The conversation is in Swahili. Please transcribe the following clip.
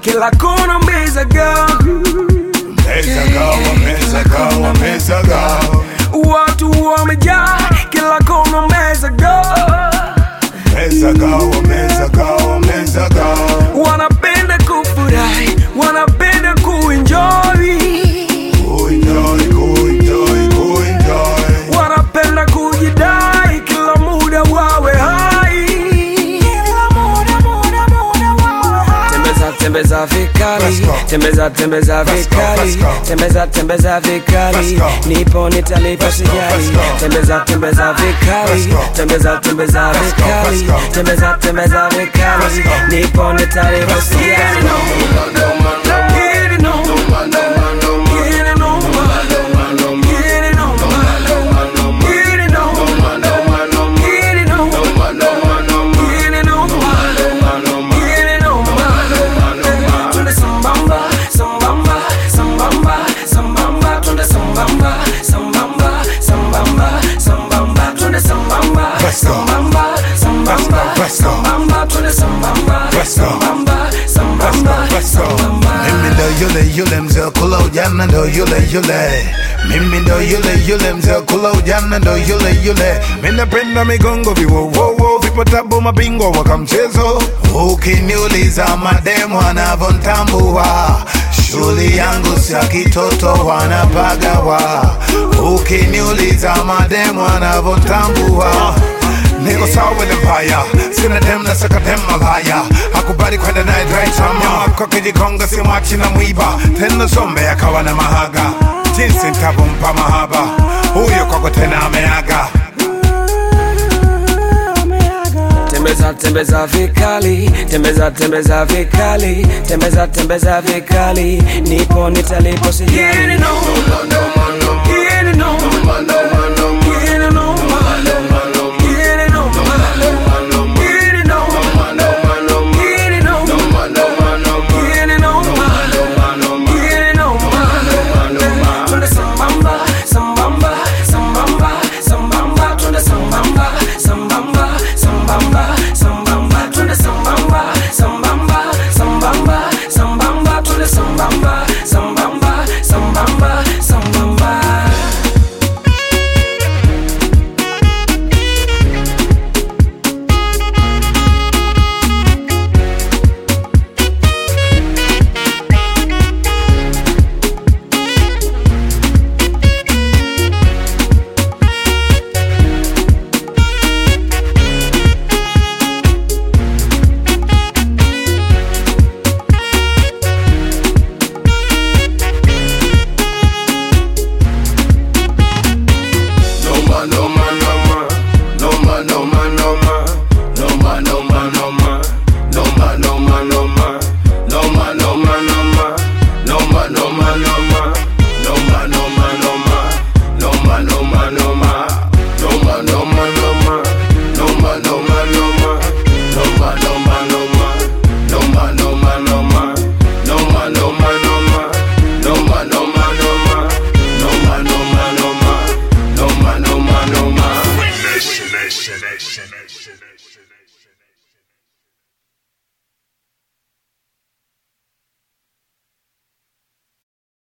kila kona umezagaa Mezaga, wamezaga, wamezaga. watu wamejaa kila kona umezagaa Mezaga, wamezaga, wamezaga. wanapenda kufurahi wanapenda kuenjoy Kuenjoy, kuenjoy, kuenjoy. wanapenda kujidai kila muda wawe hai tembeza tembeza vikali Let's go. tembeza tembeza Let's go, vikali let's go. tembeza tembeza vikali Let's go. nipo nitalipa Let's go, sijali let's go. tembeza tembeza vikali Let's go. tembeza tembeza Let's go, vikali let's go. tembeza tembeza vikali Let's go. nipo nitalipa Let's go. sijali Get it on. Get it on. Get it on. Get it on. Get it on. Get it on. Tunde sambamba, sambamba, sambamba, sambamba, tunde sambamba, sambamba, sambamba, sambamba, tunde sambamba, Let's go. sambamba, sambamba, Let's go. sambamba, tunde sambamba, Let's go. sambamba, sambamba, Let's go. sambamba. Mimi ndo yule yule mzee kula ujana ndo yule yule mimi ndo yule yule mzee kula ujana ndo yule yule mimi napenda migongo viwowowo vipotabu mabingwa waka mchezo ukiniuliza mademu anavontambua shuli yangu sia kitoto wanapagawa ukiniuliza mademu anavontambua Niko sawa with empire Sina dem na saka dem malaya Hakubali kwenda naye dry tama Nyama kwa kijikonga si mwachi na mwiba Tena sombe akawa na mahaga Jinsi nitavompa mahaba Huyo kwako tena ameaga tembeza tembeza vikali tembeza tembeza vikali tembeza tembeza vikali nipo nitalipo sijali Get it on. Get it on. Get it on. Get it on. Get it on. Get it on. Get it on. Get it on. Tunde sambamba, sambamba, sambamba, sambamba, tunde sambamba, sambamba, sambamba, sambamba, tunde sambamba, sambamba, sambamba, sambamba, tunde sambamba, sambamba, sambamba, sambamba. No man, no man, no man, no man, no man, no man, no man, no man, no man.